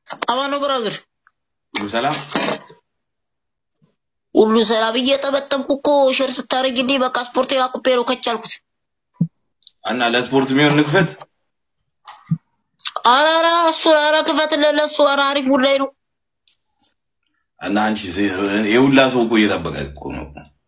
አማን ነው ብራዘር፣ ሁሉ ሰላም ሁሉ ሰላም። እየጠበጠብኩ እኮ ሼር ስታደርግልኝ በቃ ስፖርቴን አቁፔ ነው ከቻልኩት። እና ለስፖርት የሚሆን ንክፈት ኧረ ኧረ እሱ ኧረ ክፈት ለለሱ ኧረ አሪፍ ጉዳይ ነው። እና አንቺ የሁላ ሰው እኮ እየጠበቀ እኮ ነው።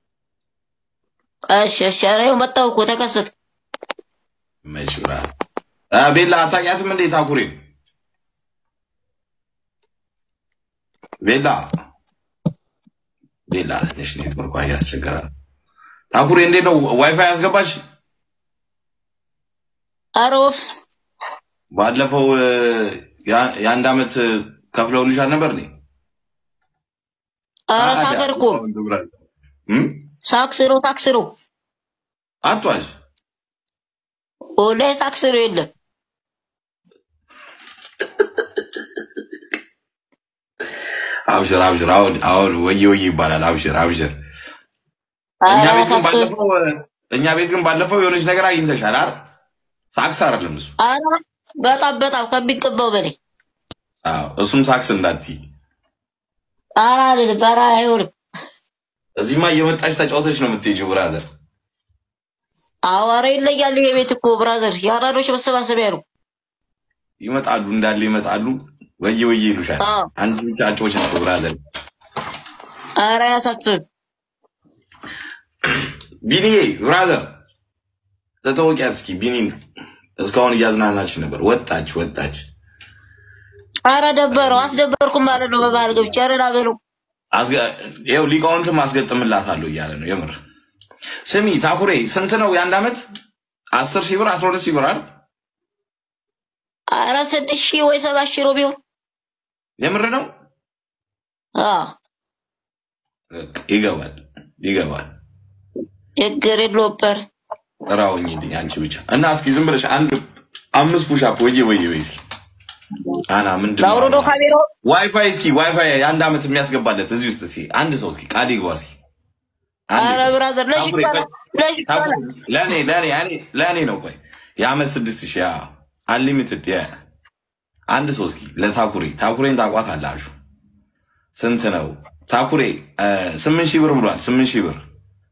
እሺ እሺ፣ ኧረ ይኸው መጣሁ እኮ ተከሰት። መች ብራ አ ቤላ አታውቂያትም እንዴ? ታኩሬ ቤላ ቤላ ትንሽ ኔትወርኳ እያስቸገራል። ታኩሬ እንዴት ነው ዋይፋይ ያስገባሽ? ኧረ ወፍ ባለፈው እ፣ ያ- የአንድ አመት ከፍለውልሻል ነበር ኔ ኧረ ሳገር እኮ ሳክስ ነው ታክስ ነው አቷሽ ወላሂ ሳክስ ነው የለም። አብሽር አብሽር። አሁን አሁን ወየ ወየ ይባላል። አብሽር አብሽር። እኛ ኧረ ቤት ግን ሳክስ ባለፈው እኛ ቤት ግን ባለፈው የሆነች ነገር አግኝተሻል አይደል? ሳክስ አይደለም እሱ። ኧረ በጣም በጣም ከሚገባው በላይ አዎ እሱን ሳክስ እንዳትዪ። ኧረ አይደለም ኧረ አይሆንም። እዚህማ እየመጣች ተጫውተች ነው የምትሄጂው ብራዘር። አዎ ኧረ ይለያል ይሄ ቤት እኮ ብራዘር፣ የአራዶች መሰባሰቢያ ነው። ይመጣሉ እንዳለ ይመጣሉ። ወየ ወየ ይሉሻል። አዎ አንድ ብቻ አጮች ነው ብራዘር። ኧረ አያሳስብም። ቢኒዬ ብራዘር ተተወቂያት እስኪ ቢኒን እስካሁን እያዝናናች ነበር። ወጣች ወጣች። ኧረ ደበረው አስደበርኩም ማለት ነው። በባህል ገብቼ ኧረ ና በለው አስገ- ይኸው ሊቃውንትም አስገጥምላታለሁ እያለ ነው። የምር ስሚ ታኩሬ ስንት ነው የአንድ አመት? አስር ሺህ ብር አስራ ሁለት ሺህ ብር አይደል? ኧረ ስድስት ሺህ ወይ ሰባት ሺህ ነው ቢሆን የምር ነው። አዎ በቃ ይገባል ይገባል። ችግር የለውም በር ጥራውኝ አንቺ ብቻ እና እስኪ ዝም ብለሽ አንድ አምስት ፑሻፕ ወየ ወየ ወይ እስኪ አና ምንድን ነው ላውርዶ አሁን? ካሜራው ዋይፋይ እስኪ ዋይፋይ የአንድ አመት የሚያስገባለት እዚህ ውስጥ እስኪ አንድ ሰው እስኪ ቃል ይግባ እስኪ አንድ ኧረ ብራዘር ለሽ ታኩሬ፣ ይባላል ለሽ ታኩሬ፣ ይባላል ለእኔ ለእኔ እኔ- ለእኔ ነው ቆይ የአመት ስድስት ሺህ አንሊሚትድ አንድ ሰው እስኪ ለታኩሬ ታኩሬን ታቋት አላችሁ ስንት ነው ታኩሬ እ፣ ስምንት ሺህ ብር ብሏል ስምንት ሺህ ብር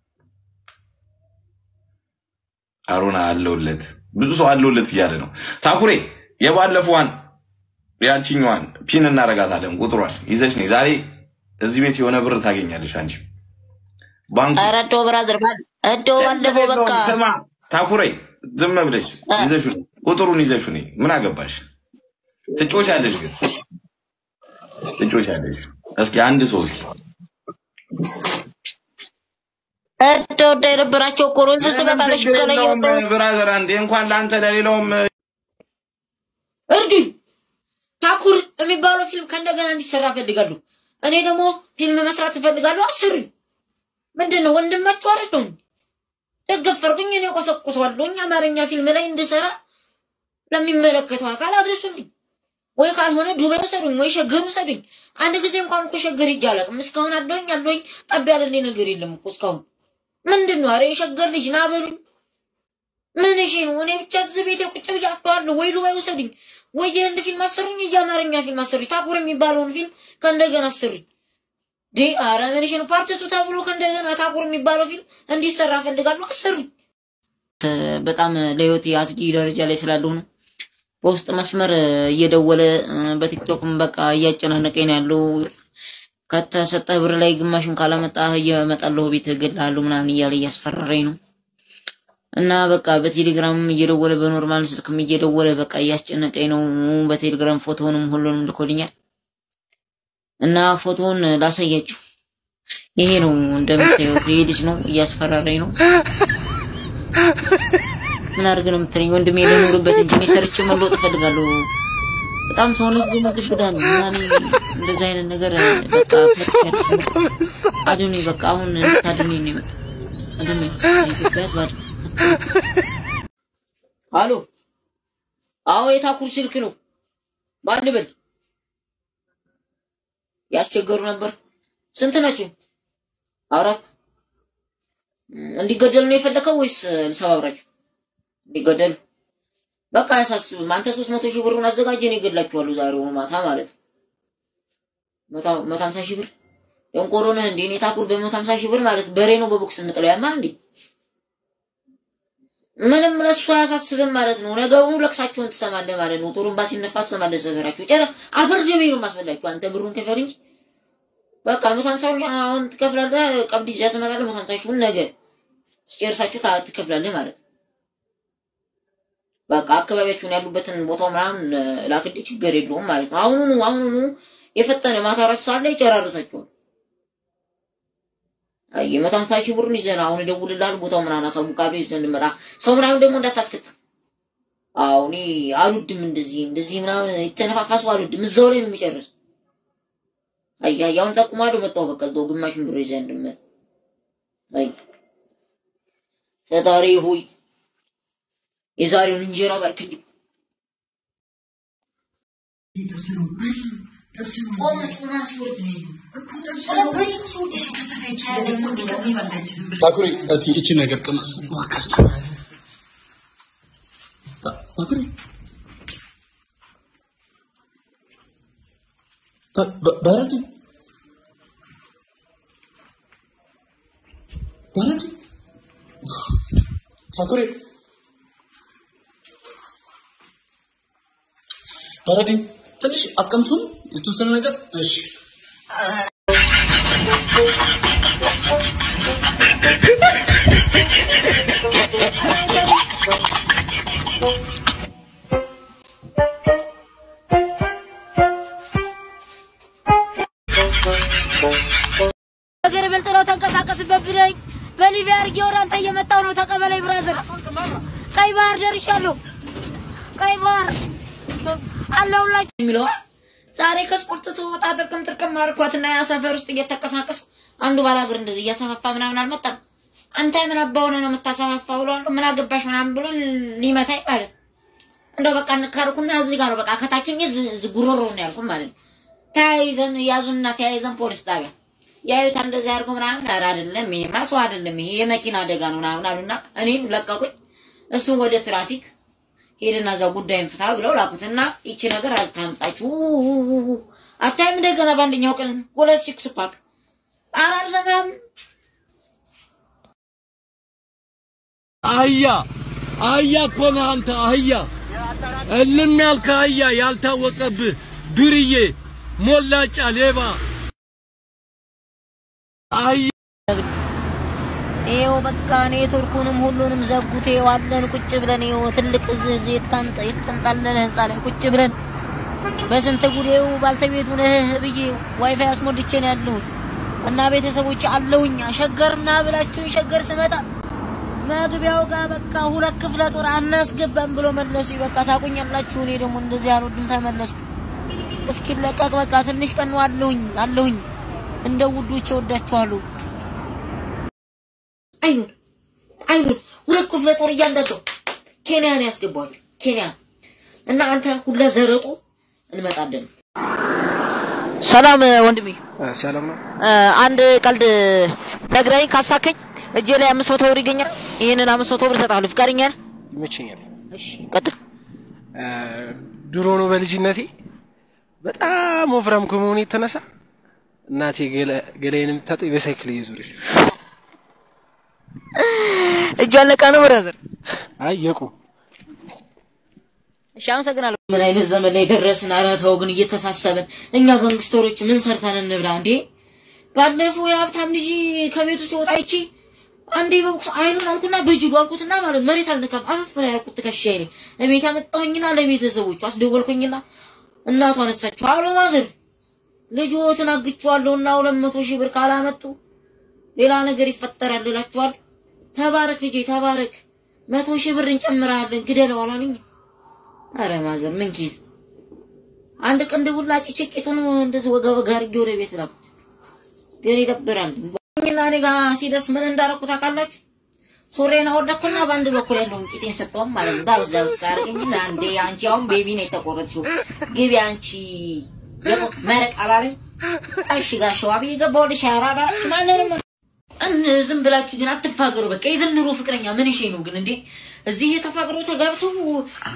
አሮና አለውለት ብዙ ሰው አለውለት እያለ ነው ታኩሬ የባለፈዋን ያቺኛዋን ፒን እናረጋታለን ቁጥሯን ይዘሽ ነይ ዛሬ እዚህ ቤት የሆነ ብር ታገኛለሽ አንቺ ባንኩ ኧረ እንደው ብራዘር ባል እንደው ባለፈው በቃ ስማ ታኩሬ ዝም ብለሽ እ። ይዘሹ ነይ ቁጥሩን ይዘሹ ነይ ምን አገባሽ ትጮሻለሽ ግን ትጮሻለሽ እስኪ አንድ ሰው እስኪ እንደው እንዳይነበራቸው እኮ ነው እንጂ ስመጣ ለሽ ችግር ከላይ የለውም የወጣው ብራዘር አንዴ እንኳን ለአንተ ለሌላውም እርዱኝ። ታኩር የሚባለው ፊልም ከእንደገና እንዲሰራ እፈልጋለሁ። እኔ ደግሞ ፊልም መስራት እፈልጋለሁ። አስሩኝ። ምንድን ነው ወንድማችሁ አይደለሁ? ደገፈርኩኝ። እኔ ቆሰቁሰዋለሁኝ። አማርኛ ፊልም ላይ እንድሰራ ለሚመለከተው አካል አድርሱልኝ። ወይ ካልሆነ ዱባይ ውሰዱኝ፣ ወይ ሸገር ውሰዱኝ። አንድ ጊዜ እንኳን እኮ ሸገር ሂጅ አላውቅም። እስካሁን አለሁኝ አለሁኝ ጠብ ያለልኝ ነገር የለም እኮ እስካሁን። ምንድን ነው? ኧረ የሸገር ልጅ ና በሉኝ። ምን እሺ ነው? እኔ ብቻ እዚህ ቤቴ ቁጭ ብዬ አለዋለሁ። ወይ ዱባይ ውሰዱኝ፣ ወይ የህንድ ፊልም አሰሩኝ፣ የአማርኛ ፊልም አሰሩኝ። ታኩር የሚባለውን ፊልም ከእንደገና አሰሩኝ። ዲ አረ ምን እሺ ነው? ፓርቲቱ ተብሎ ከእንደገና ታኩር የሚባለው ፊልም እንዲሰራ ፈልጋለሁ። አሰሩኝ። በጣም ለህይወት አስጊ ደረጃ ላይ ስላለሁ ነው። በውስጥ መስመር እየደወለ በቲክቶክም በቃ እያጨናነቀኝ ነው ያለው። ከተሰጠህ ብር ላይ ግማሽን ካላመጣህ እየመጣለሁ ቤት እገድልሃለሁ ምናምን እያለ እያስፈራራኝ ነው። እና በቃ በቴሌግራምም እየደወለ በኖርማል ስልክም እየደወለ በቃ እያስጨነቀኝ ነው። በቴሌግራም ፎቶውንም ሁሉንም ልኮልኛል እና ፎቶውን ላሳያችሁ። ይሄ ነው እንደምታዩት፣ ይሄ ልጅ ነው እያስፈራራኝ ነው። ምን አድርግ ነው የምትለኝ? ወንድሜ ልኖርበት እንጂ እኔ ሰርቼ መለወጥ እፈልጋለሁ። በጣም ሰውነት ደግሞ ግብዳ ነው እና እኔ እንደዚህ አይነት ነገር በቃ ፈርቻለሁ። አድኔ በቃ አሁን እንድታድኔ ነው የመጣው። አድኔ ኢትዮጵያ ህዝብ አድኔ። አሎ፣ አዎ የታኩር ስልክ ነው። ማን በል ያስቸገሩ ነበር። ስንት ናቸው? አራት። እንዲገደሉ ነው የፈለከው ወይስ ልሰባብራችሁ? እንዲገደሉ በቃ አያሳስብም። አንተ ሶስት መቶ ሺህ ብሩን አዘጋጀ፣ እኔ እገድላችኋለሁ ዛሬውኑ ማታ ማለት ነው። መቶ መቶ ሀምሳ ሺህ ብር ደንቆሮ ነህ እንዴ? እኔ ታኩር በመቶ ሀምሳ ሺህ ብር ማለት በሬ ነው በቦክስ እንጥለው ያማ እንዴ? ምንም ለሱ አያሳስብም ማለት ነው። ነገሩን ለቅሳቸውን ትሰማለህ ማለት ነው። ጦሩን ባሲነፋ ትሰማለህ። ሰፈራችሁ ጨረ አፈር ገቢ ነው ማስበላችሁ። አንተ ብሩን ክፈል እንጂ በቃ መቶ ሀምሳ ሺህ አሁን ትከፍላለህ። ቀብድ ይዘህ ትመጣለህ። መቶ ሀምሳ ሺውን ነገ ጨርሳችሁ ታ- ትከፍላለህ ማለት ነው። በቃ አካባቢያችሁን ያሉበትን ቦታው ምናምን ላክልኝ፣ ችግር የለውም ማለት ነው። አሁኑኑ አሁኑኑ የፈጠነ ማታ አራት ሰዓት ላይ ይጨራርሳቸዋል። አይ መቶ ሀምሳ ሺህ ብሩን ይዘን አሁን እደውልልሃለሁ፣ ቦታው ምናምን አሳውቃለሁ፣ ይዘን እንመጣ። ሰው ምናምን ደግሞ እንዳታስከትል። አዎ እኔ አልወድም እንደዚህ እንደዚህ ምናምን የተነፋፋሱ አልወድም። እዛው ላይ ነው የሚጨርስ። አይ አይ አሁን ጠቁማለሁ፣ መጣሁ በቃ እዛው ግማሽን ብር ይዘን እንድመጣ። አይ ፈጣሪ ሆይ የዛሬውን እንጀራ ባርክልኝ። ታኩሪ እስኪ እቺ ነገር ቅመስ እባካችሁ። ታ- ታኩሪ ታ- በ- በረድ በረድ ታኩሪ በረድ ትንሽ አትቀምሱም? የተወሰነ ነገር እሺ ነገር በልጥ ነው ተንቀሳቀስበት ብለኝ በሊቢያ አድርጌ ወደ አንተ እየመጣሁ ነው። ተቀበለኝ ብራዘር። ቀይ ባህር ደርሻለሁ። ቀይ ባህር አለሁላችሁ የሚለው ዛሬ ከስፖርት ትወጣ ጥርቅም ጥርቅም አልኳትና ያ ሰፈር ውስጥ እየተንቀሳቀስኩ አንዱ ባላገር እንደዚህ እያሰፋፋ ምናምን አልመጣም። አንተ ምን አባ ሆነህ ነው የምታሰፋፋ ብሎ ምን አገባሽ ምናምን ብሎ ሊመታኝ ማለት ነው። እንደው በቃ እንካርኩና እዚህ ጋር ነው በቃ ከታችኝ ጉሮሮ ነው ያልኩት ማለት ነው። ተያይዘን ያዙንና ተያይዘን ፖሊስ ጣቢያ ያዩት እንደዚህ አድርጎ ምናምን ኧረ አይደለም ይሄ ማስዋ አይደለም ይሄ የመኪና አደጋ ነው ምናምን አሉና እኔን ለቀቁኝ። እሱን ወደ ትራፊክ ሄድና እዛ ጉዳይን ፍታ ብለው ላኩትና ይቺ ነገር አታምጣችሁ አታይም እንደገና በአንደኛው ቀን ሁለት ሲክስ ፓክ ኧረ አልሰማም አህያ አህያ እኮ ነህ አንተ አህያ እልም ያልከ አህያ ያልታወቀብህ ዱርዬ ሞላጫ ሌባ አህያ ይኸው በቃ ኔትወርኩንም ሁሉንም ዘጉት። ይኸው አለን ቁጭ ብለን ይኸው ትልቅ እዚህ እዚህ የታንጠ የተንጣለለ ህንፃ ላይ ቁጭ ብለን በስንት ጉዴው ባልተቤቱ ነህ ብዬ ዋይፋይ አስሞልቼ ነው ያለሁት እና ቤተሰቦች አለውኝ ሸገርና ብላችሁኝ ሸገር ስመጣ መግቢያው ጋር በቃ ሁለት ክፍለ ጦር አናስገባም ብሎ መለሱ። በቃ ታቁኛላችሁ። እኔ ደግሞ እንደዚህ አልወድም ተመለስኩ። እስኪለቀቅ በቃ ትንሽ ቀን ነው አለሁኝ አለሁኝ እንደ ውዶቼ ወዳችኋለሁ። አይኑን አይኑን ሁለት ክፍለ ጦር እያንዳንዱ ኬንያ ነው ያስገባችሁ። ኬንያ እና አንተ ሁለ ዘረጡ እንመጣለን። ሰላም ወንድሜ፣ ሰላም ነው። አንድ ቀልድ ነግረኝ ካሳከኝ እጄ ላይ አምስት መቶ ብር ይገኛል። ይህንን አምስት መቶ ብር እሰጥሃለሁ። ፍቃደኛ ነህ? ይመቸኛል። እሺ ቀጥል። ድሮ ነው በልጅነቴ በጣም ወፍራም ከመሆኑ የተነሳ እናቴ ገላዬን የምታጥብ በሳይክል እየዞረች እጇ አለቃ ነው ብራዘር። አይ የቁ እሺ አመሰግናለሁ። ምን አይነት ዘመን ላይ ደረስን? ኧረ ተው ግን እየተሳሰብን እኛ ጋንግስተሮች ምን ሰርተን እንብላ እንዴ? ባለፈው የሀብታም ልጅ ከቤቱ ሲወጣ ይቺ አንዴ በቦክስ አይኑን አልኩና በጅሉ አልኩትና ማለት መሬት አልነካም አፈፍ ላይ ያልኩት ትከሻዬ ላይ እቤት አመጣሁኝና ለቤተሰቦቹ አስደወልኩኝና እናቱ አነሳችሁ። አሎ ማዘር ልጆትን አግቼዋለሁና ሁለት መቶ ሺህ ብር ካላመጡ ሌላ ነገር ይፈጠራል እላችኋለሁ። ተባረክ ልጄ ተባረክ፣ መቶ ሺህ ብር እንጨምራለን ግደለው አላሉኝ። አረ ማዘር ምን ኬዝ አንድ ቅንድ ቡላጭ ጭቂቱን እንደዚህ ወጋ ወጋ አድርጌ ወደ ቤት ላኩት። ግን ይደብራል። እና እኔ ጋ ሲደርስ ምን እንዳረኩ ታውቃላችሁ? ሱሬን አወደኩና በአንድ በኩል ያለውን ቂጤን ሰጠውም ማለት ነው። ዳብስ ዳብስ አድርገኝና አንዴ አንቺ አሁን ቤቢ ነው የተቆረጥሽው ግቢ አንቺ የቆቅ መረቅ አላለኝ። እሺ ጋሸዋ ብዬ ገባሁልሽ። አራዳ ማንንም እን ዝም ብላችሁ ግን አትፋገሩ። በቃ የዘንድሮ ፍቅረኛ ምን ይሄ ነው ግን እንዴ? እዚህ የተፋቅረው ተጋብተው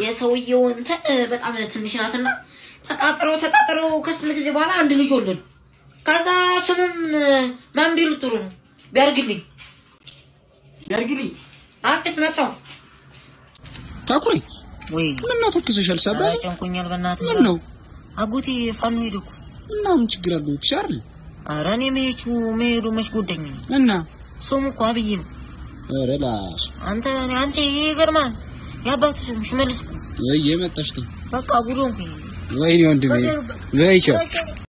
የሰውየው እንትን በጣም ትንሽ ናትና ተቃጥረው ተቃጥረው ከስንት ጊዜ በኋላ አንድ ልጅ ወለዱ። ከዛ ስሙም ማን ቢሉ ጥሩ ነው ቢያርግልኝ ቢያርግልኝ አቤት መጣሁ ታኩሪ ወይ ምን ነው ተክሰሻል? ሰባ ጨንቆኛል በእናትህ ምን ነው አጎቴ ፋኖ ሄደ እኮ እና ምን ችግር አለው? ሻርል ኧረ እኔ መሄዱ መሄዱ መች ጎዳኝ እና ስሙ እኮ አብይ ነው ኧረ ላሽ አንተ አንተ ይሄ ይገርማል የአባቱ ስም ሽመልስ እኮ ወይ የመጣሽ ነው በቃ ጉድ ሆንኩኝ ወይኔ ወንድሜ በይ ቻው